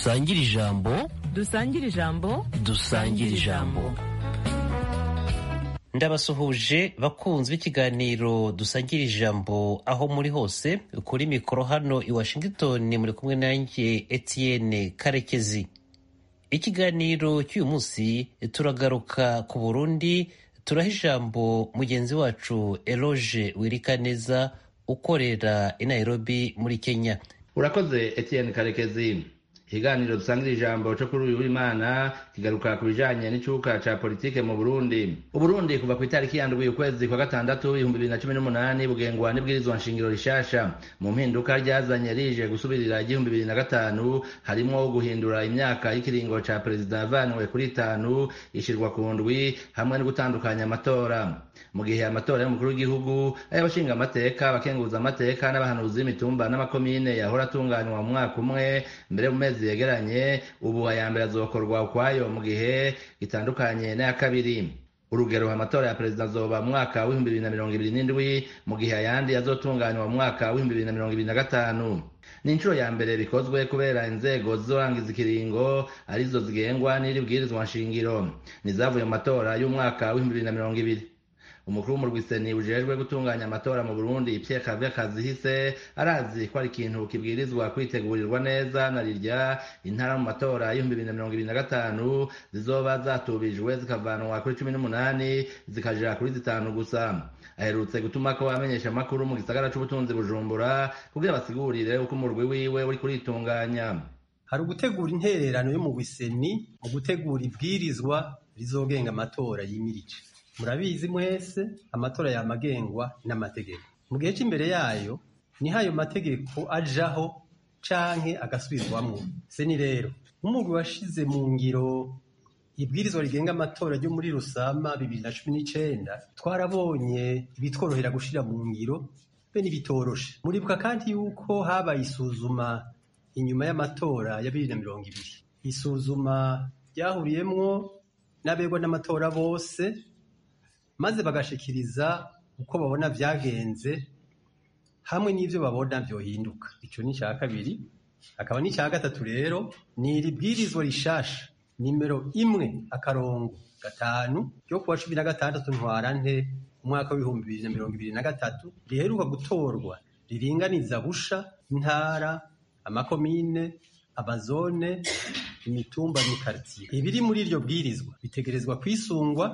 dusangire ijambo dusangire ijambo dusangire ijambo ndabasuhuje bakunzi b'ikiganiro dusangira ijambo aho muri hose kuri mikoro hano i washington muri kumwe nanjye etienne karekezi ikiganiro cy'uyu munsi turagaruka ku burundi turaha ijambo mugenzi wacu eloge wirikaneza ukorera i nairobi muri kenya urakoze etienne karekezi ikiganiro dusangira ijambo cyo kuri uyu w'imana kigaruka ku bijanye n'icuka ca politike mu burundi uburundi kuva ku itariki ya ndwi ukwezi kwa gatandatu ibihumbi bibiri na cumi n'umunani bugengwa n'ibwirizwa nshingiro rishasha mu mpinduka ryazanye rije gusubirira igihumbi bibiri na gatanu harimwo guhindura imyaka y'ikiringo ca perezida yavanwe kuri itanu ishirwa ku ndwi hamwe no gutandukanya amatora mu gihe amatora y'umukuru w'igihugu ay'abashinga amateka abakenguza amateka n'abahanuzi b'imitumba n'amakomine yahora atunganywa mu mwaka umwe mbere mu mezi yegeranye ubu aya mbere azokorwa ukwayo mu gihe gitandukanye n'aya kabiri urugero amatora ya perezida azoba mu mwaka w'ibihumbi bibiri na mirongo ibiri n'indwi mu gihe ayandi azotunganywa mu mwaka w'ibihumbi bibiri na mirongo ibiri na gatanu ni inshuro ya mbere bikozwe kubera inzego zizorangiza ikiringo arizo zigengwa n'iri bwirizwa nshingiro nizavuye mu matora y'umwaka w'ibihumbi bibiri na mirongo ibiri umukuru w'umurwiseni ujejwe gutunganya amatora mu burundi pierre kave kazihise arazi ko ari ikintu kibwirizwa kwitegurirwa neza na rirya intara mu matora y'ibihumbi bibiri na mirongo ibiri na gatanu zizoba zatubijwe zikavanwa kuri cumi n'umunani zikaja kuri zitanu gusa aherutse gutuma ko amenyesha amakuru mu gisagara c'ubutunzi bujumbura kugira basigurire uko umurwi wiwe uri kuritunganya hari ugutegura intererano yo mu biseni mu gutegura ibwirizwa rizogenga amatora yimirije murabizi mwese amatora yamagengwa n'amategeko mu gihe cy'imbere yayo niho ayo mategeko ajaho canke agasubirwamwo seni rero nk'umugwi washize mu ngiro ibwirizwa rigenga amatora ryo muri rusama bibiri na cumi n'icenda twarabonye ibitworohera gushira mu ngiro be n'ibitoroshe muribuka kandi yuko habaye isuzuma inyuma y'amatora ya bibiri na mirongo ibiri isuzuma ryahuriyemwo n'abegwa n'amatora bose maze bagashikiriza uko babona vyagenze hamwe n'ivyo babona vyohinduka ico ni ica kabiri akaba n'ica gatatu rero ni iri bwirizwa rishasha nimero imwe akarongo gatanu ryo kuwa cumi na gatandatu ntwarante umwaka w'ibihumbi bibiri na mirongo ibiri na gatatu riheruka gutorwa riringaniza busha intara amakomine amazone imitumba n'ikartiye ibiri muri iryo bwirizwa bitegerezwa kwisungwa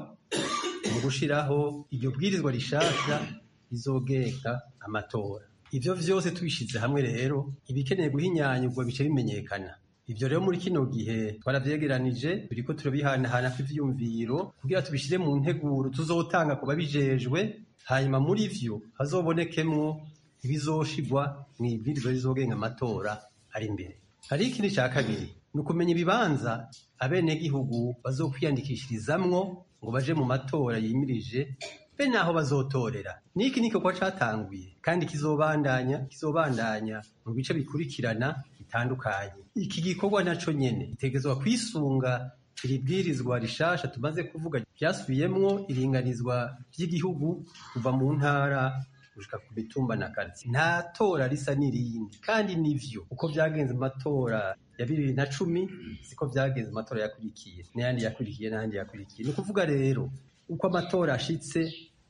mu gushiraho iryo bwirizwa rishasha rizogenga amatora ivyo vyose tubishize hamwe rero ibikeneye guhinyanyurwa bice bimenyekana ivyo rero muri kino gihe twaravyegeranije turiko turabihanahana kw'ivyumviro kugira tubishire mu nteguro tuzotanga ku babijejwe hanyuma muri vyo hazobonekemwo ibizoshigwa mw'ibwirizwa rizogenga amatora ari imbere hari ikindi ca kabiri ni ukumenya ibibanza abenegihugu bazokwiyandikishirizamwo ngo baje mu matora yimirije be naho bazotorera niki niko kwa catanguye kandi kizobandanya kizobandanya mu bice bikurikirana bitandukanye iki gikorwa naco nyene gitegezwa kwisunga iri bwirizwa rishasha tumaze kuvuga ryasubiyemwo iringanizwa ry'igihugu kuva mu ntara gushika ku mitumba na karitsiye nta tora risa n'irindi kandi nivyo uko vyagenze mu matora ya bibiri na cumi siko vyagenze mu matora yakurikiye n'ayandi yakurikiye n'ayandi yakurikiye ni ukuvuga rero uko amatora ashitse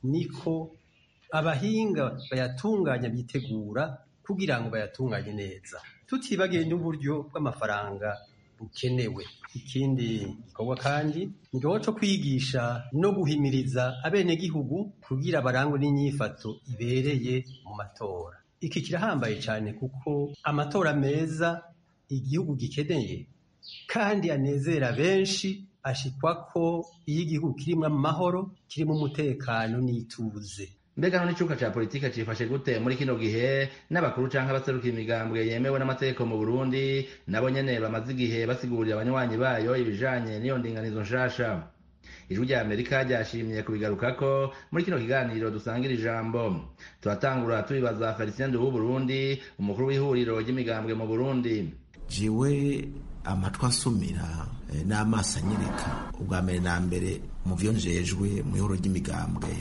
niko abahinga bayatunganya bitegura kugira ngo bayatunganye neza tutibagiye n'uburyo bw'amafaranga bukenewe ikindi gikorwa kandi ni igikorwa co kwigisha no guhimiriza abenegihugu kugira barangwe n'inyifato ibereye mu matora iki kirahambaye cyane kuko amatora meza igihugu gikeneye kandi anezera benshi ashikwa ko iyo igihugu kirimo amahoro kirimo umutekano n'ituze mbega none icuka ca politike cifashe gute muri kino gihe n'abakuru canke abaserukira imigambwe yemewe n'amategeko mu burundi nabo nyene bamaze igihe basigurira abanywanyi bayo ibijanye n'iyo ndinganizo nshasha ijwi rya amerika ryashimye kubigarukako muri kino kiganiro dusangira ijambo turatangura tubibaza felicien w'uburundi umukuru w'ihuriro ry'imigambwe mu burundi jiwe amatwi asumira n'amaso anyereka ubwa mbere na mbere mu vyo njejwe mu ihuriro ry'imigambwe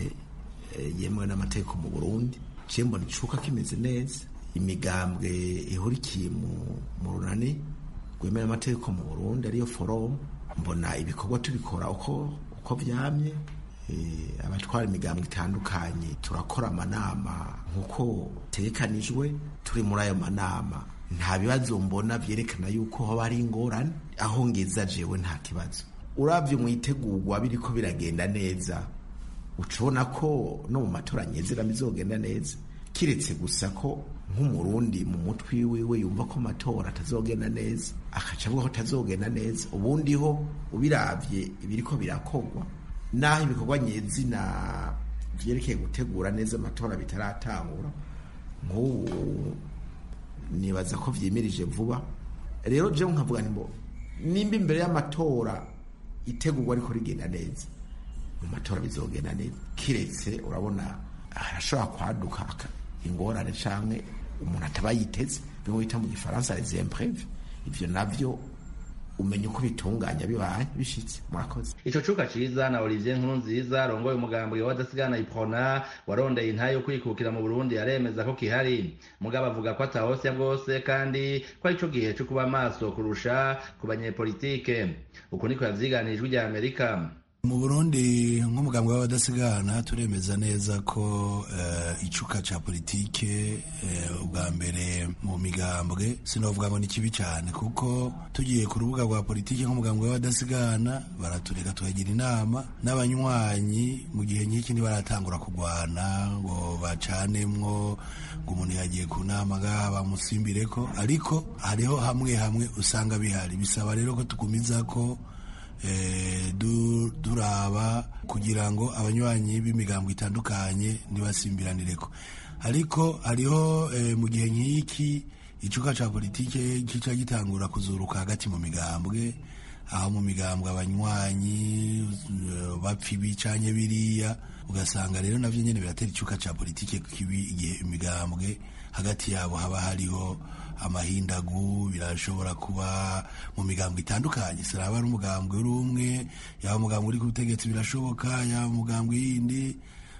yemewe n'amategeko mu burundi ciye mbona icuka kimeze neza imigambwe ihurikiye mu runani rwemera amategeko mu burundi ariyo forum mbona ibikorwa tubikora uko uko vyamye Eh, abatwara imigambo itandukanye turakora amanama nk'uko tegekanijwe turi muri ayo manama nta bibazo mbona vyerekana yuko hoba ari ingorane aho ngeza jewe nta kibazo uravye mwitegurwa biriko biragenda neza ucubona ko no mu matora nyezera bizogenda neza kiretse gusa ko nk'umurundi mu mutwe wiwe yumva ko amatora atazogenda neza akaca avuga ko atazogenda neza ubundi ho ubiravye ibiriko birakogwa naho ibikorwa nyezina vyerekeye gutegura neza amatora bitaratangura nk'ubu nibaza ko vyimirije vuba rero jewe nkavuga nti mbo nimba imbere y'amatora itegurwa ariko rigenda neza mu matora bizogenda neza kiretse urabona harashobora kwaduka aka- ingorane canke umuntu ataba yiteze bimwe bita mu gifaransa les imprévus ivyo navyo umenya uko bitunganya bibaye bishitse murakoze ico cuka ciza na olivier nkuru nziza arongoye umugambi w'abadasigana iprona warondeye intahe yo kwikukira mu burundi aremeza ko kihari mugabo avuga ko atahosya bwose kandi ko ari co gihe co kuba maso kurusha ku banyepolitike uku niko yavyiganijwe rya amerika mu burundi nk'umugambwe w'abadasigana turemeza neza ko uh, icuka ca politike uh, ubwa mbere mu migambwe sinovuga ngo ni kibi cyane kuko tugiye ku rubuga rwa politike nk'umugambwe w'abadasigana baratureka tukagira inama n'abanywanyi mu gihe nk'iki ntibaratangura kugwana ngo bacanemwo ngo umuntu yagiye ku nama ngaha bamusimbireko ariko hariho hamwe hamwe usanga bihari bisaba rero ko tugumiza ko duraba kugira ngo abanywanyi b'imigambo itandukanye ntibasimbiranireko ariko hariho mu gihe nk'iki icuka ca politike kica gitangura kuzuruka hagati mu migambwe aho mu migambwe abanywanyi bapfa ibi canke biriya ugasanga rero navyo nyene biratera icuka ca politike kibi igihe imigambwe hagati yabo haba hariho amahindagu birashobora kuba mu migambwe itandukanye siraba ari umugambwe uri umwe yaba umugambwe uri ku butegetsi birashoboka yaba umugambwe yindi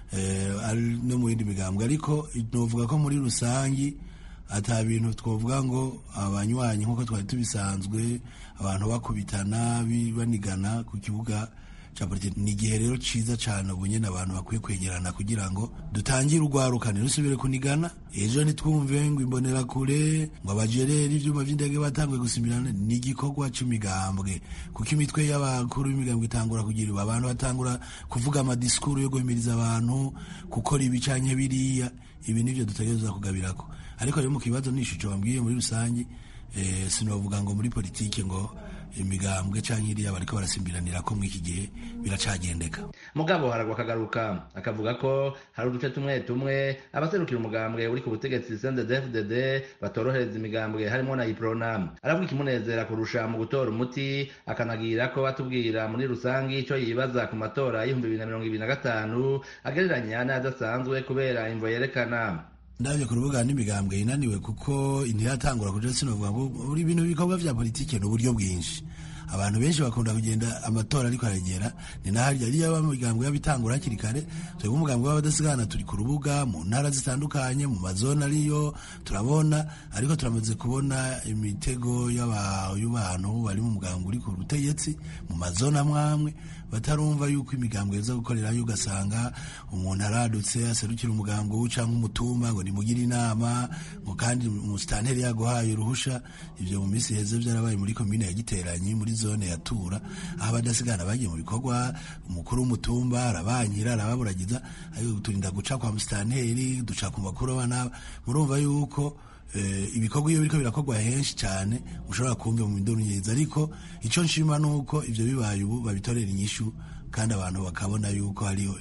no mu yindi migambwe ariko novuga ko muri rusangi ata bintu twovuga ngo abanywanyi nk'uko twari tubisanzwe abantu bakubitana banigana ku kibuga ca politiki ni igihe rero ciza cane ubu nyene abantu bakwiye kwegerana kugira ngo dutangire urwarukane rusubire kunigana ejo ntitwumve ngo imbonera kure ngo abajereri ivyuma vy'indege batanguye gusimirana ni igikorwa c'imigambwe kuko imitwe y'abakuru b'imigambwe itangura kugira abantu batangura kuvuga amadisikuru yo guhimiriza abantu gukora ibi canke biriya ibi nivyo dutegerezwa kugabirako ariko rero mu kibazo n'ishusho bambwiye muri rusange eh, sinovuga ngo muri politike ngo imigambwe canke iriya bariko barasimbiranira ko mw'iki gihe biracagendeka mugabo haragwa akagaruka akavuga ko hari uduce tumwe tumwe abaserukira umugambwe uri ku butegetsi CNDD-FDD batorohereza imigambwe harimo na iprona aravuga ikimunezera kurusha mu gutora umuti akanagira ko atubwira muri rusangi ico yibaza ku matora y'ibihumbi bibiri na mirongo ibiri na gatanu agereranya n'ayadasanzwe kubera imvo yerekana ndabye ku rubuga n'imigambwe inaniwe kuko ntiratangura kuja sinovuga ngo buri bintu bikorwa vya politike ni uburyo bwinshi abantu benshi bakunda kugenda amatora ariko aragera ni naharya ariyo abamigambwe y'abitangura hakiri kare twebwe umugambwe w'abadasigana turi ku rubuga mu ntara zitandukanye mu mazone ariyo turabona ariko turamaze kubona imitego y'abantu bari mu mugambwe uri ku butegetsi mu mazone amwamwe batarumva yuko imigambwe yoza gukorerayo ugasanga umuntu aradutse aserukira umugambwe we canke umutumba ngo nimugire inama ngo kandi umusitanteri yaguhaye uruhusha ivyo mu minsi heze vyarabaye muri komine ya giteranyi muri zone ya tura aho abadasigana bagiye mu bikorwa umukuru w'umutumba arabanyira arababuragiza ariko turinda guca kwa musitanteri duca ku bakuru abana murumva yuko ibikorwa iyo biriko birakorwa henshi cyane ushobora kumva mu induru nyiza ariko icyo nshima ni uko ibyo bibaye ubu babitorera inyishu kandi abantu bakabona yuko hariho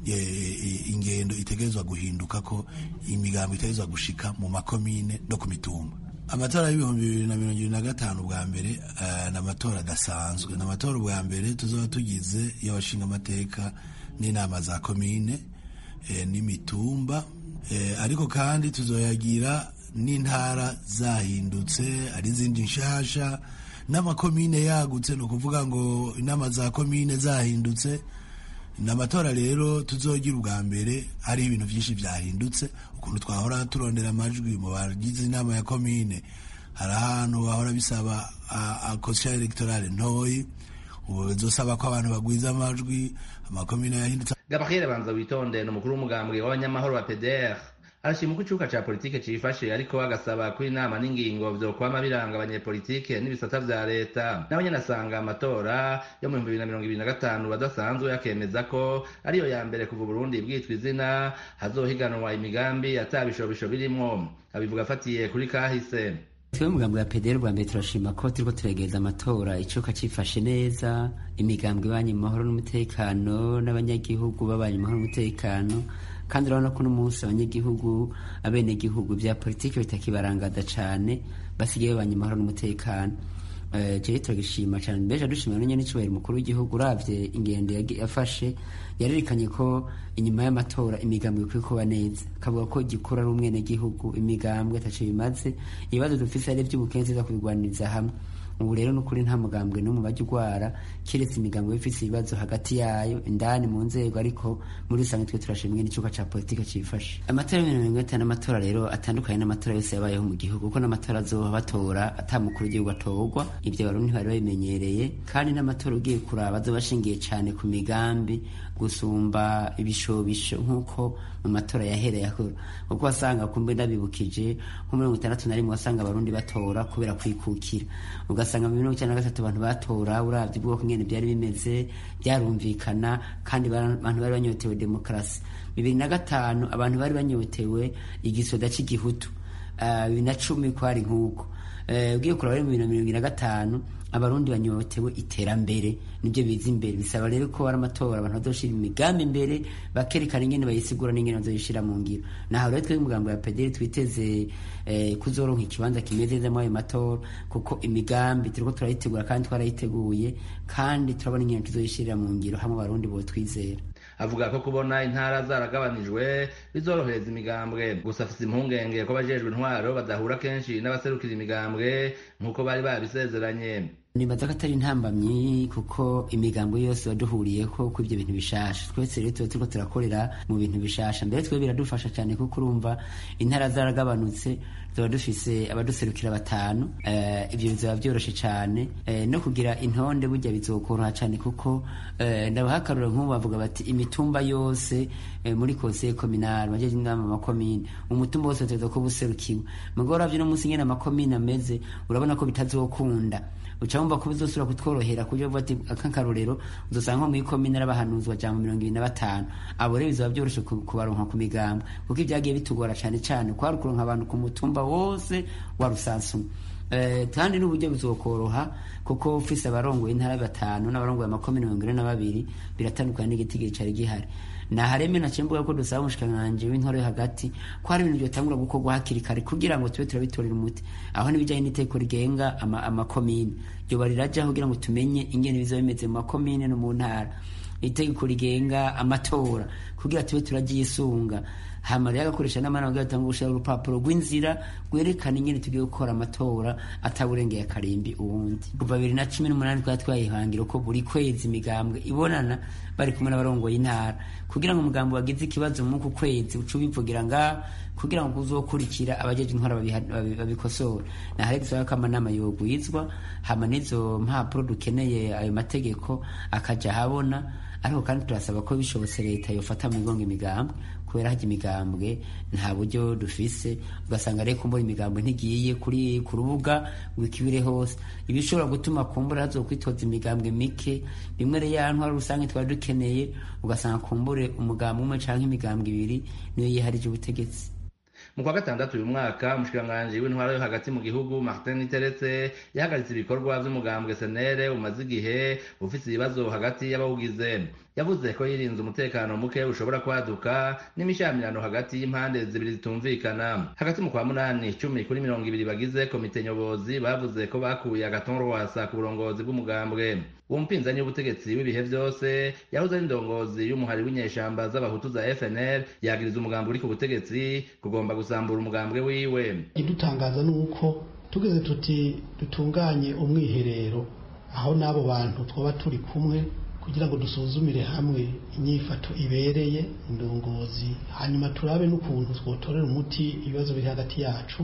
ingendo itegerezwa guhinduka ko imigambo itegerezwa gushika mu makomine no ku mitumba amatora y'ibihumbi bibiri na mirongo ibiri na gatanu bwa mbere ni amatora adasanzwe ni amatora ubwa mbere tuzoba tugize y'abashinga amateka n'inama za komine n'imitumba ariko kandi tuzoyagira n'intara zahindutse ari izindi nshasha n'amakomine yagutse ni ukuvuga ngo inama za komine zahindutse ni amatora rero tuzogira ubwa mbere hari ibintu byinshi byahindutse ukuntu twahora turondera amajwi mu bagize inama ya komine hari ahantu bahora bisaba akosha electorale ntoyi ubu bizosaba ko abantu bagwiza amajwi amakomine yahindutse gabriel banza witonde ni umukuru w'umugambwe w'abanyamahoro wa pdr arashima uko icuka ca politike cifashe ariko agasaba ko inama n'ingingo vyokwama biranga abanyepolitike n'ibisata vya leta nawe nyene asanga amatora yo mu bihumbi bibiri na mirongo ibiri na gatanu adasanzwe akemeza ko ariyo ya mbere kuva uburundi bwitwa izina hazohiganwa imigambi ata bishobisho birimwo abivuga afatiye kuri kahise twe mugambwe ya pederi rwa mbere turashima ko turiko turegereza amatora icuka cifashe neza imigambwe ibanye mu mahoro n'umutekano n'abanyagihugu babanye mu mahoro n'umutekano kandi urabona ko n'umunsi abanyagihugu abenegihugu vya politiki bitakibarangada cane basigaye babanye mu mahoro n'umutekano jewe turagishima cane mbeje dushimira n'nyene n'icubahiro umukuru w'igihugu uravye ingendo yafashe yarerekanye ko inyuma y'amatora imigambwe ikwiye kuba neza akavuga ko gikura ari umwenegihugu imigambwe ataco bimaze ibibazo dufise ari ivy'ubukenzi za kubigwaniriza hamwe ubu rero nukuri nta mugambwe n'umwe bajya ugwara keretse imigambwe ifise ibibazo hagati yayo indani mu nzego ariko muri rusange twe turashimwe n'icuka ca politike cifashe amatora y'ibihumbi mirongo itanu n'amatora rero atandukanye n'amatora yose yabayeho mu gihugu kuko n'amatora azoba batora ata mukuru w'igihugu atorwa ivyo barundi bari babimenyereye kandi n'amatora ugiye kuraba azoba ashingiye cane ku migambi gusumba ibishobisho nk'uko mu matora yahereye akora kuko wasanga kumbe ndabibukije nko mirongo itandatu na rimwe wasanga abarundi batora kubera kwikukira ugasanga mu mirongo icyenda na gatatu abantu batora uravye ubwoko ngene byari bimeze byarumvikana kandi abantu bari banyotewe demokarasi bibiri na gatanu abantu bari banyotewe igisoda c'igihutu bibiri na cumi kwari nk'uko ugiye kuraba rero mu bibiri na mirongo na gatanu abarundi banyotewe iterambere nibyo biza imbere bisaba rero ko ari amatora abantu bazoshira imigambi imbere bakerekana ingene bayisigura n'ingene bazoyishira mu ngiro naho rero twebwe umugambo ya pederi twiteze eh, kuzoronka ikibanza kimeze neza muri ayo matora kuko imigambi turiko turayitegura kandi twarayiteguye kandi turabona ingene tuzoyishirira mu ngiro hamwe abarundi botwizera avuga ko kubona intara zaragabanijwe bizorohereza imigambwe gusa afise impungenge ko abajejwe intwaro badahura kenshi n'abaserukira imigambwe nk'uko bari babisezeranye nibaza ko atari intambamyi kuko imigambo yose waduhuriyeko ko ivyo bintu bishasha twese rero tuba turiko turakorera mu bintu bishasha mbere twe biradufasha cyane kuko urumva intara zaragabanutse tuba dufise abaduserukira batanu uh, ivyo bizaba vyoroshe cane uh, no kugira intonde burya bizokoroha cane kuko uh, ndabahakarura nk'ubu bavuga bati imitumba yose uh, muri conseil communal bajeje inama amakomine umutumba wose uteza ko buserukiwe mugabo uravye no munsi ngene amakomine ameze urabona ko bitazokunda ucamumva ko bizosubira kutworohera kuburyo buvuga ati akankarorero uzosanga nko mw'ikomine arabahanuzwa jambo mirongo ibiri na batanu abo rero bizaba vyoroshe kubaronka ku migambwe kuko ivyagiye bitugora cane cane kwari ukuronka abantu ku mutumba wose wa rusansumwe kandi n'uburyo bizokoroha kuko ufise abarongoye intara batanu n'abarongoye amakomine mirongo ine na babiri biratandukanye n'igitigiri cari gihari nahareme naciye mvuga ko dusaba umushikiranganji w'intore hagati ko hari ibintu vyotangura gukorwa hakiri kare kugira ngo tube turabitorera umuti aho n'ibijanye n'iteko rigenga amakomine ryoba rirajaho kugira ngo tumenye ingene bizoba bimeze mu makomine no mu ntara itegeko rigenga amatora kugira tube turaryisunga hama rero agakoresha n'amana kugira atanga gushira urupapuro rw'inzira rwerekana ingene tugiye gukora amatora ataburengeye akarimbi uwundi kuva bibiri na cumi n'umunani twari twayihangira ko buri kwezi imigambwe ibonana bari kumwe n'abarongoye intara kugira ngo umugambi wagize ikibazo muri uku kwezi uca ubivugira ngaho kugira ngo uzokurikira abajeje intwara babikosora nahari gusaba ko amanama yogwizwa hama n'izo mpapuro dukeneye ayo mategeko akaja habona ariko kandi turasaba ko bishobotse leta yofata mu migongo imigambwe kubera hajya imigambwe nta buryo dufise ugasanga rero kumbura imigambwe ntigiye kuri ku rubuga ngo ikibire hose ibishobora gutuma kumbura hazokwitoza imigambwe mike bimwe rero ya ntwara rusange twari dukeneye ugasanga kumbure umugambwe umwe canke imigambwe ibiri niyo yiharije ubutegetsi mu kwa gatandatu uyu mwaka umushikiranganji w'intwara yo hagati mu gihugu martin iteretse yahagaritse ibikorwa vy'umugambwe senere umaze igihe ufise ibibazo hagati y'abawugize yavuze ko yirinze umutekano muke ushobora kwaduka n'imishamirano hagati y'impande zibiri zitumvikana hagati mu kwa munani cumi kuri mirongo ibiri bagize komite nyobozi bavuze ko bakuye agaton rwasa ku burongozi bw'umugambwe uwo mupinzani w'ubutegetsi w'ibihe vyose yahoze ari indongozi y'umuhari w'inyeshamba z'abahutu za fnl yagiriza umugambi uri ku butegetsi kugomba gusambura umugambwe wiwe idutangaza ni uko tugeze tuti dutunganye umwiherero aho n'abo bantu twaba turi kumwe kugira ngo dusuzumire hamwe inyifato ibereye indongozi hanyuma turabe n'ukuntu twotorera umuti ibibazo biri hagati yacu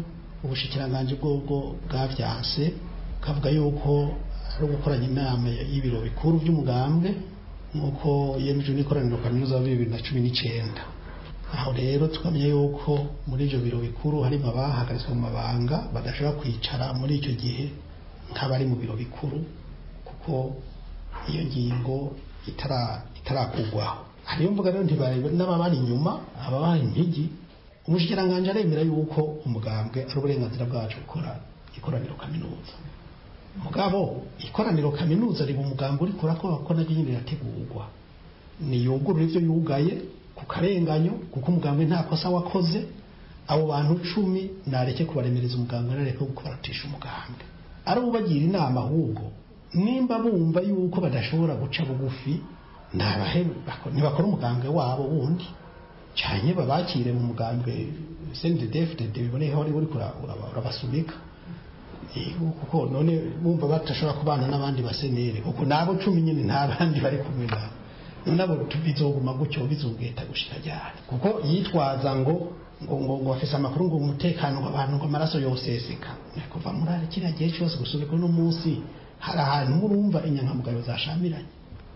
ubushikiranganji bwobwo bwavyanse kavuga yuko ari ugukoranya inama y'ibiro bikuru by'umugambwe nk'uko yemejwe n'ikoraniro kaminuza wa bibiri na cumi n'icenda aho rero tukamenya yuko muri ivyo biro bikuru harimo abahagaritswe mu mabanga badashobora kwicara muri icyo gihe nk'abari mu biro bikuru kuko iyo ngingo itarakugwaho hariyo mvuga rero ntibarebe n'ababari inyuma ababaha impigi umushikiranganji aremera yuko umugambwe ari uburenganzira bwacu gukora ikoraniro kaminuza mugabo ikoraniro kaminuza riba umugambi uri kurakora ko naryo nyine rirategurwa niyugurura ivyo yugaye ku karenganyo kuko umugambwe nta kosa wakoze abo bantu cumi nareke kubaremereza umugambwe nareke gukораtisha umugambwe ari ubagira inama ahubwo nimba bumva yuko badashobora guca bugufi ntabahe ntibakora umugambwe wabo wundi cyane babakire mu mugambwe CNDD-FDD biboneye wari uri urabasunika kuko none bumva badashobora kubana n'abandi basenere kuko nabo cumi nyine nta bandi bari kumwe nabo nabo bizoguma gutyo bizogeta gushika ryari kuko yitwaza ngo ngo ngo ngo afise amakuru ngo umutekano w'abantu ngo amaraso yoseseka kuva muri ari kiriya gihe cyose gusubika uno munsi hari ahantu murumva inyankamugayo zashamiranye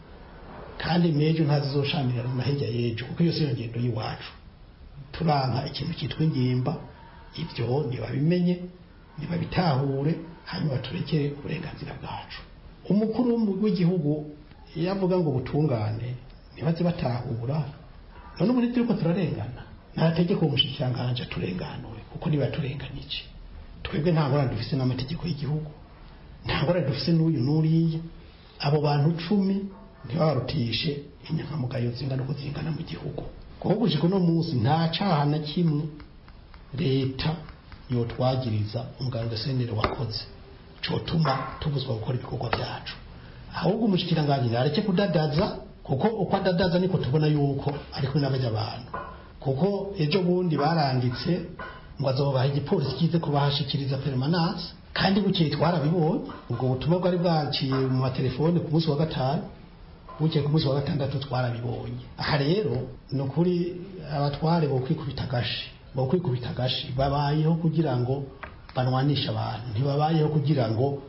kandi mejo ntazizoshamirana na hirya y'ejo kuko iyo si yo ngendo y'iwacu turanka ikintu cyitwa ingimba ibyo ntibabimenye ntibabitahure hanyuma turekere uburenganzira bwacu umukuru w'igihugu iyo avuga ngo butungane ntibaze batahura none ubu turiko turarengana nta tegeko umushikiranganji aturenganure kuko niba yaturenganya iki twebwe nta ngorane dufise n'amategeko y'igihugu nta ngorane dufise n'uyu n'uriya abo bantu cumi ntibabarutishe inyankamugayo zingana uko zingana mu gihugu kuko gushika uno munsi nta caha na kimwe leta yotwagiriza umuganga senere wakoze cotuma tubuzwa gukora ibikorwa byacu ahubwo umushikiranganji nareke kudadaza kuko uko adadaza niko tubona yuko ari kumwe n'abajya abantu kuko ejo bundi baranditse ngo azobaha igipolisi kize kubahashikiriza permanence kandi bukeye twarabibonye ubwo butumwa bwari bwaciye mu matelefone ku munsi wa gatanu bukeye ku munsi wa gatandatu twarabibonye aha rero ni ukuri abatware bo kwikubita agashi bo kwikubita agashi babayeho kugira ngo banwanishe abantu ntibabayeho kugira ngo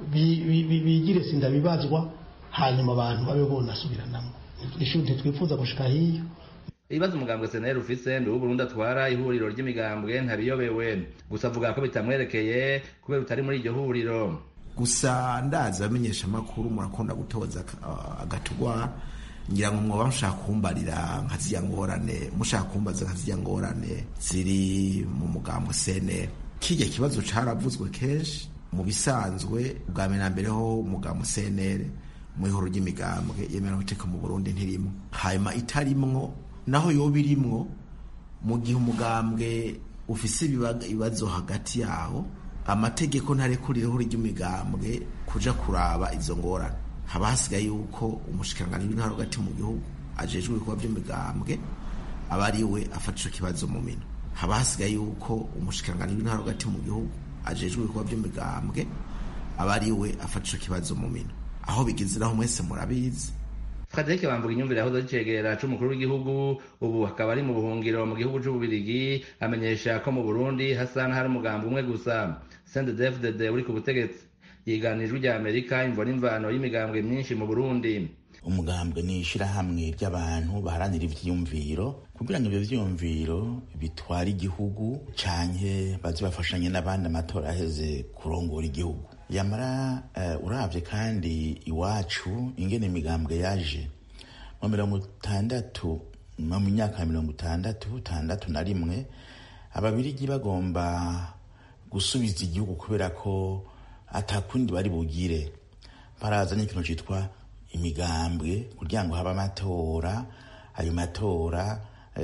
bigire sinda bibazwa hanyuma abantu babe bonasubiranamo ishuri ntitwifuza gushika hiyo ibibazo umugambwe seneri ufise mbe w'uburundi atwara ihuriro ry'imigambwe ntabiyobewe gusa avuga ko bitamwerekeye kubera utari muri iryo huriro gusa ndazi abamenyesha amakuru murakunda gutoza agatugwa ngira ngo mwoba mushaka kumbarira nka ziriya ngorane mushaka kumbaza nka ziriya ngorane ziri mu mugambwe seneri kijya kibazo caravuzwe kenshi mu bisanzwe bwa mbere na mbere ho umugambwe seneri mu ihoro ry'imigambwe yemera guteka mu burundi ntirimo hanyuma itarimwo naho yoba irimwo mu gihe umugambwe ufise ibibazo hagati yawo amategeko ntarekurira ihoro ry'imigambwe kuja kuraba izo ngorane haba hasigaye yuko umushikiranganji w'intara hagati mu gihugu ajejwe ibikorwa by'imigambwe aba ari we afata ico kibazo mu minwe haba hasigaye yuko umushikiranganji w'intara hagati mu gihugu ajejwe ibikorwa by'imigambwe aba ari we afata ico kibazo mu minwe aho bigeze naho mwese murabizi Frederic Bamvuga inyumvire yahoze ari c'umukuru w'igihugu ubu akaba ari mu buhungiro mu gihugu c'ububirigi amenyesha ko mu Burundi hasa n'ahari umugambi umwe gusa CNDD-FDD uri ku butegetsi yiganijwe rya Amerika imvo n'imvano y'imigambwe myinshi mu Burundi umugambwe ni ishirahamwe ry'abantu baharanira ivyiyumviro kugira ngo ivyo vyiyumviro bitware igihugu canke baze bafashanye n'abandi amatora aheze kurongora igihugu yamara uh, uravye kandi iwacu ingene imigambwe yaje mu mirongo itandatu mu myaka ya mirongo itandatu itandatu na rimwe ababirigi bagomba gusubiza igihugu kubera ko atakundi bari bugire barazanye ikintu citwa imigambwe kugira ngo habe amatora ayo matora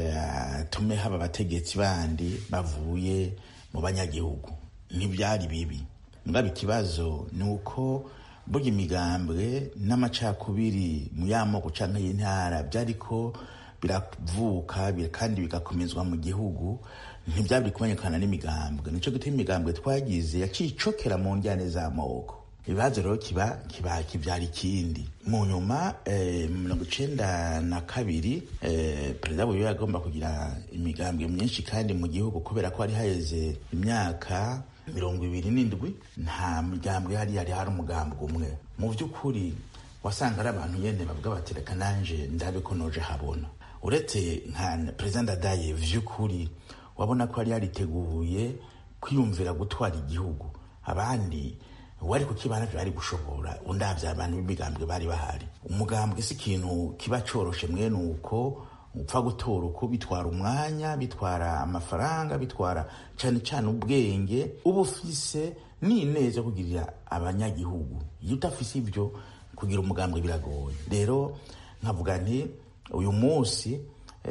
atume haba abategetsi bandi bavuye mu banyagihugu ntibyari bibi mugabo ikibazo ni uko burya imigambwe n'amacakubiri mu y'amoko canke y'intara byariko biravuka kandi bigakomezwa mu gihugu ntibyabiri kumenyekana n'imigambwe nico gituma imigambwe twagize yaciye icokera mu njyane z'amoko ibibazo rero kiba kiba kibyara ikindi mu nyuma mirongo icenda na kabiri perezida buyo yagomba kugira imigambwe myinshi kandi mu gihugu kubera ko hari haheze imyaka mirongo ibiri n'indwi nta migambwe yari yari hari umugambwe umwe mu by'ukuri wasanga ari abantu nyene bavuga bati reka nanje ndabe ko noje habona uretse nka perezida ndadaye vy'ukuri wabona ko yari yariteguye kwiyumvira gutwara igihugu abandi wari kukibana bari gushobora undavye abantu b'imigambwe bari bahari umugambwe si ikintu kiba coroshe mwene uko upfa gutora uko bitwara umwanya bitwara amafaranga bitwara cane cane ubwenge uba ufise n'ineza kugirira abanyagihugu iyo udafise ivyo kugira umugambwe biragoye rero nkavuga nti uyu munsi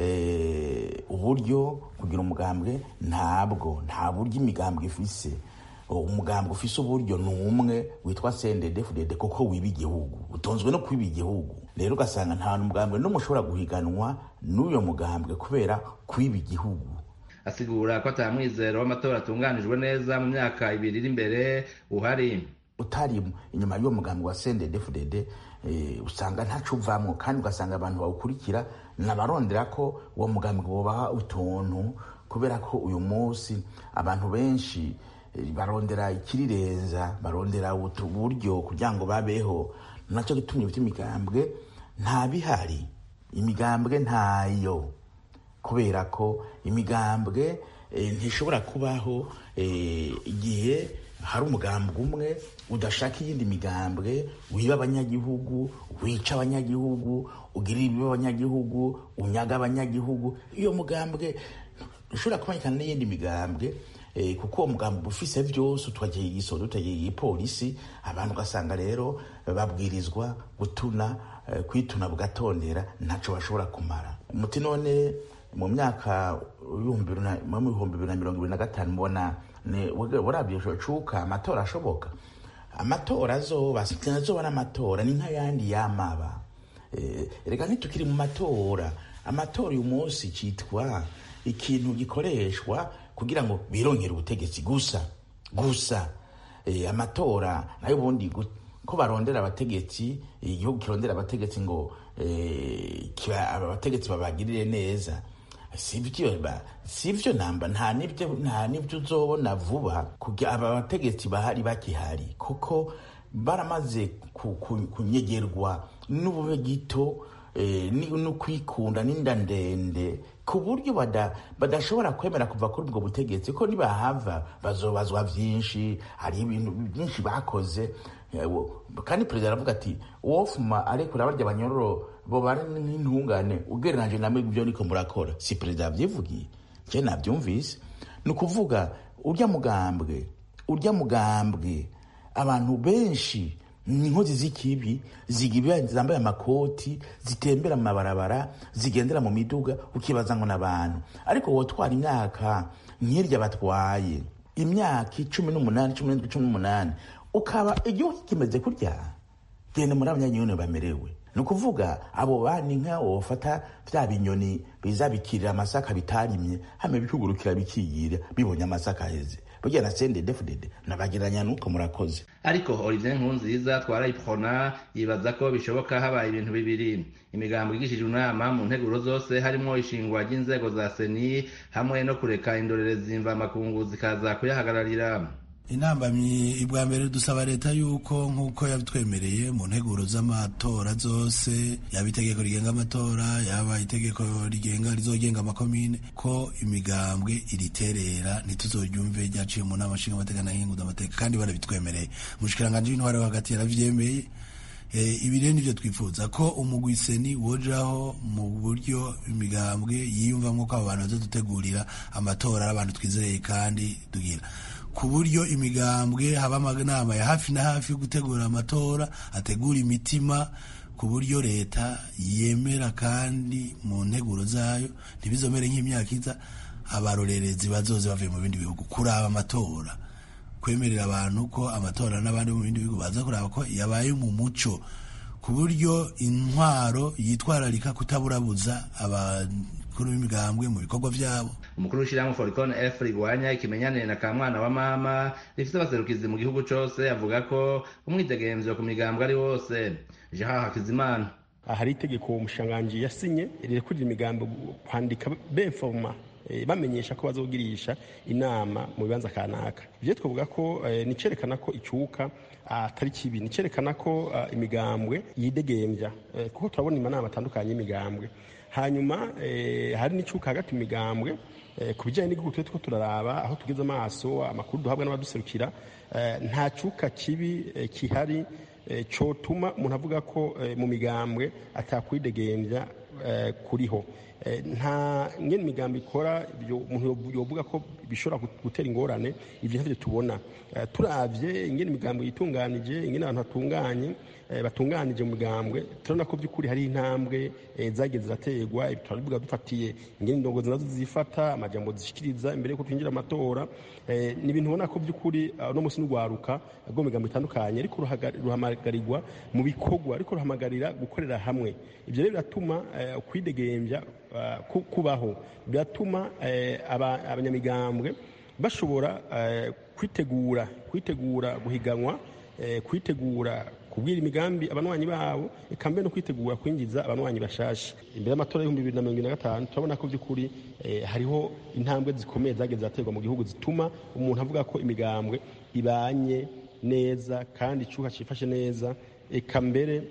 uburyo kugira umugambwe ntabwo nta buryo imigambwe ifise umugambwe ufise uburyo ni umwe witwa sendedefudede kuko wiba igihugu utonzwe no kwiba igihugu rero ugasanga nta mugambwe n'umwe ushobora guhiganwa n'uyo mugambwe kubera kwiba igihugu asigura ko atamwizero w'amatora atunganijwe neza mu myaka ibiri iri imbere uhari utari inyuma y'uwo mugambi wa sendedefudede usanga ntaco uvamwo kandi ugasanga abantu bawukurikira nabarondera ko uwo mugambi wobaha utuntu kubera ko uyu munsi abantu benshi barondera ikirirenza barondera uburyo kugira ngo babeho nacyo gitumye vy'imigambwe nta bihari imigambwe ntayo kubera ko imigambwe ntishobora kubaho igihe hari umugambwe umwe udashaka iyindi migambwe wiba abanyagihugu wica abanyagihugu ugirira ibibi abanyagihugu unyaga abanyagihugu iyo mugambwe ushobora kubonekana n'iyindi migambwe kuko uwo mugambi ufise vyose utwagiye igisodo utagiye igipolisi abantu ugasanga rero babwirizwa gutuna kwituna bugatondera ntaco bashobora kumara umuti none mu myaka ibihumbi bibiri na mirongo ibiri na gatanu mbona burabyo cuka amatora ashoboka amatora azoba azoba n'amatora ni nk'ayandi yamaba reka ntitukiri mu matora amatora uyu munsi cyitwa ikintu gikoreshwa kugira ngo birongere ubutegetsi gusa gusa amatora nayo ubundi ko barondera abategetsi igihugu kirondera abategetsi ngo abategetsi babagirire neza sivyo namba nta nibyo nta nibyo uzobona vuba aba bategetsi bahari bakihari kuko baramaze kunyegerwa n'ubube gito no kwikunda n'inda ndende ku buryo badashobora kwemera kuva kuri ubwo butegetsi ko nibahava bazobazwa vyinshi hari ibintu byinshi bakoze kandi perezida aravuga ati wofuma arekura barya abanyororo bobana n'intungane ugereranyije namwe ibyo niko murakora si perezida yavyivugiye je navyumvise ni ukuvuga urya mugambwe urya mugambwe abantu benshi inkozi z'ikibi zigira zambaye amakoti zitembera mu mabarabara zigendera mu miduga ukibaza ngo n'abantu ariko wotwara imyaka nk'irya batwaye imyaka icumi n'umunani cumi n'indwi cumi n'umunani ukaba igihugu kimeze kurya genda muri abanyagihugu bamerewe ni ukuvuga abo bani nka wofata vya binyoni biza bikirira amasaka bitarimye hame bikugurukira bikiyira bibonye amasaka aheze burya na sende defudede nabageranya nuko murakoze ariko olivier nkunziza twarayipfona yibaza ko bishoboka habaye ibintu bibiri imigambo igishijwe inama mu nteguro zose harimo ishingwa ry'inzego za seni hamwe no kureka indorerezi mvamakungu zikaza kuyahagararira intambamyi ibwa mbere dusaba leta yuko nk'uko yabitwemereye mu nteguro z'amatora zose yaba itegeko rigenga amatora yaba itegeko rigenga rizogenga amakomine ko imigambwe iriterera ntituzoryumve ryaciye mu nama nshinga amateka na nkinguza amateka kandi barabitwemereye umushikiranganji w'intwari wo hagati yaravyemeye ibi rero nivyo twifuza ko umugwiseni wojaho mu buryo imigambwe yiyumvamwo ko abo bantu bazodutegurira amatora ari abantu twizereye kandi tugira ku buryo imigambwe haba amanama ya hafi na hafi yo gutegura amatora ategura imitima ku buryo leta yemera kandi mu nteguro zayo ntibizomere nk'imyaka iza abarorerezi bazoze bavuye mu bindi bihugu kuraba amatora kwemerera abantu ko amatora n'abandi mu bindi bihugu baza kuraba ko yabaye mu muco ku buryo intwaro yitwararika kutaburabuza bikuru b'imigambwe mu bikorwa vyabo umukuru w'ishirahamwe foricon f rigwanya ikimenyanire na kamwana wa mama rifise abaserukizi mu gihugu cose avuga ko umwidegemvyo ku migambwe ari wose jean hakizimana hari itegeko umushanganji yasinye rirekurira imigambi kwandika benfoma bamenyesha ko bazogirisha inama mu bibanza kanaka ivyo twavuga ko ni cerekana ko icuka atari kibi ni cerekana ko imigambwe yidegemvya kuko turabona amanama atandukanye y'imigambwe hanyuma hari n'icuka hagati mu migambwe ku bijyanye n'igihugu twe two turaraba aho tugeze amaso amakuru duhabwa n'abaduserukira nta cuka kibi kihari cyotuma umuntu avuga ko mu migambwe atakwidegembya kuriho nta ngene imigambi ikora umuntu yovuga ko bishobora gutera ingorane ibyo ntavyo tubona turavye ingene imigambi yitunganije ingene abantu batunganye batunganije mu migambwe turabona ko by'ukuri hari intambwe zagiye ziraterwa turabivuga dufatiye ingene indongozi nazo zifata amajambo zishikiriza imbere yuko twinjira amatora ni ibintu ubona ko by'ukuri uno munsi n'urwaruka rwo mu migambo itandukanye ariko ruhamagarirwa mu bikorwa ariko ruhamagarira gukorera hamwe ibyo rero biratuma kwidegembya kubaho biratuma abanyamigambwe bashobora kwitegura kwitegura guhiganwa kwitegura kubwira imigambi abanywanyi babo eka mbere no kwitegura kwinjiza abanywanyi bashasha imbere y'amatora y'ibihumbi bibiri na mirongo ine na gatanu turabona ko by'ukuri hariho intambwe zikomeye zagiye ziraterwa mu gihugu zituma umuntu avuga ko imigambwe ibanye neza kandi icuka cifashe neza eka mbere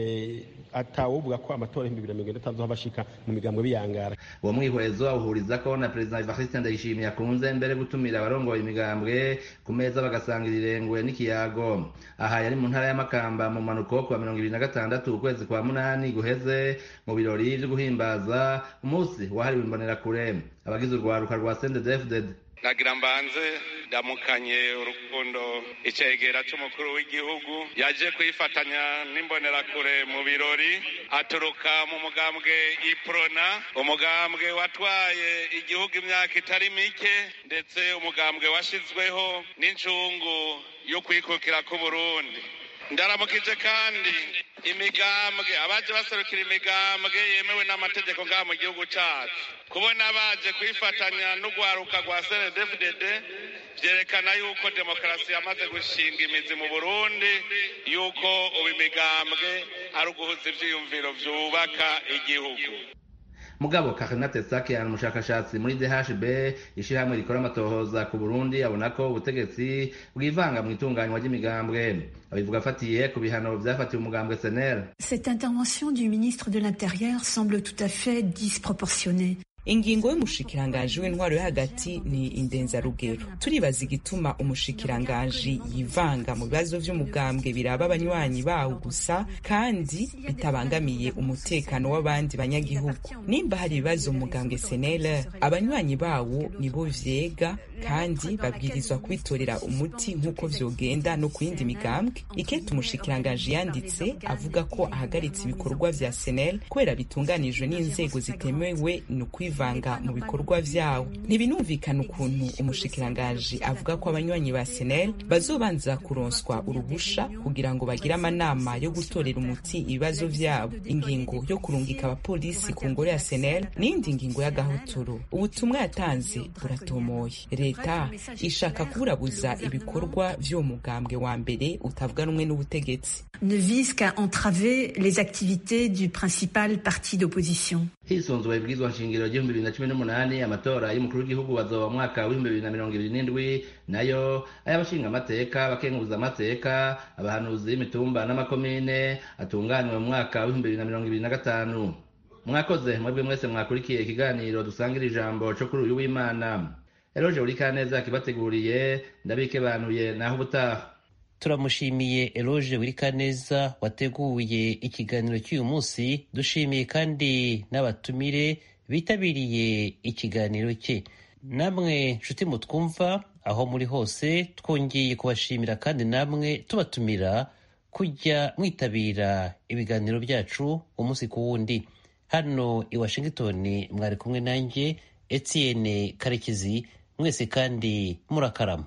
atawovuga ko amatora y'ibihumbi bibiri na mirongo itanu bashika mu migambwe biyangara uwo mwihwezo awuhuriza ko na perezida evariste ndayishimiye akunze mbere gutumira abarongoye imigambwe ku meza bagasangira irengwe n'ikiyago aha yari mu ntara y'amakamba mu mpanuko kuwa mirongo ibiri na gatandatu ukwezi kwa munani guheze mu birori vyo guhimbaza umunsi wahariwe imbonerakure abagize urwaruka rwa sendedefded nagira mbanze ndamukanye urukundo icegera c'umukuru w'igihugu yaje kwifatanya n'imbonerakure mu birori aturuka mu mugambwe iprona umugambwe watwaye igihugu imyaka itari mike ndetse umugambwe washizweho n'incungu yo kwikukira k'uburundi ndaramukije kandi imigambwe abaje baserukira imigambwe yemewe n'amategeko ngaha mu gihugu cacu kubona baje kwifatanya n'urwaruka rwa snedfdd vyerekana yuko demokarasi yamaze gushinga imizi mu burundi yuko ubu imigambwe ari uguhuza ivyiyumviro vyubaka igihugu mugabo karinate sakian umushakashatsi muri dhb ishirahamwe rikora amatohoza ku burundi abona ko ubutegetsi bwivanga mu itunganywa ry'imigambwe abivuga afatiye ku bihano vyafatiwe umugambwe senel cette intervention du ministre de l'intérieur semble tout à fait disproportionnée ingingo y'umushikiranganji w'intwaro yo hagati ni indenzarugero turibaza igituma umushikiranganji yivanga mu bibazo vy'umugambwe biraba abanywanyi bawo gusa kandi bitabangamiye umutekano w'abandi banyagihugu nimba hari ibibazo mu mugambwe senele abanywanyi bawo nibo vyega kandi babwirizwa kubitorera umuti nk'uko vyogenda no ku yindi migambwe ikete umushikiranganji yanditse avuga ko ahagaritse ibikorwa vya senel kubera bitunganijwe n'inzego zitemewe ni kwivanga mu bikorwa vyawo ntibinumvikana ukuntu umushikiranganji avuga ko abanywanyi ba senel bazobanza kuronswa uruhusha kugira ngo bagire amanama yo gutorera umuti ibibazo vyabo ingingo yo kurungika abapolisi ku ngoro ya senel n'indi ngingo y'agahotoro ubutumwa yatanze buratomoye leta ishaka kuburabuza ibikorwa vy'uwo mugambwe wa mbere utavuga rumwe n'ubutegetsi ne vise qu'à entraver les activités du principal parti d'opposition hisunzwe ibwirizwa nshingiro ry'ibihumbi bibiri na cumi n'umunani amatora y'umukuru w'igihugu bazoba mu mwaka w'ibihumbi bibiri na mirongo ibiri n'indwi nayo ay'abashinga amateka abakenguza amateka abahanuzi b'imitumba n'amakomine atunganywe mu mwaka w'ibihumbi bibiri na mirongo ibiri na gatanu mwakoze mwebwe mwese mwakurikiye ikiganiro dusangira ijambo co kuri uyu w'imana eroje uri kaneza yakibateguriye ndabikebanuye naho ubutaha turamushimiye eroge wirikaneza wateguye ikiganiro cy'uyu munsi dushimiye kandi n'abatumire bitabiriye ikiganiro cye namwe nshuti mutwumva aho muri hose twongeye kubashimira kandi namwe tubatumira kujya mwitabira ibiganiro byacu umunsi ku wundi hano i washington mwari kumwe nanjye etienne karekezi mwese kandi murakarama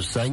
dusangire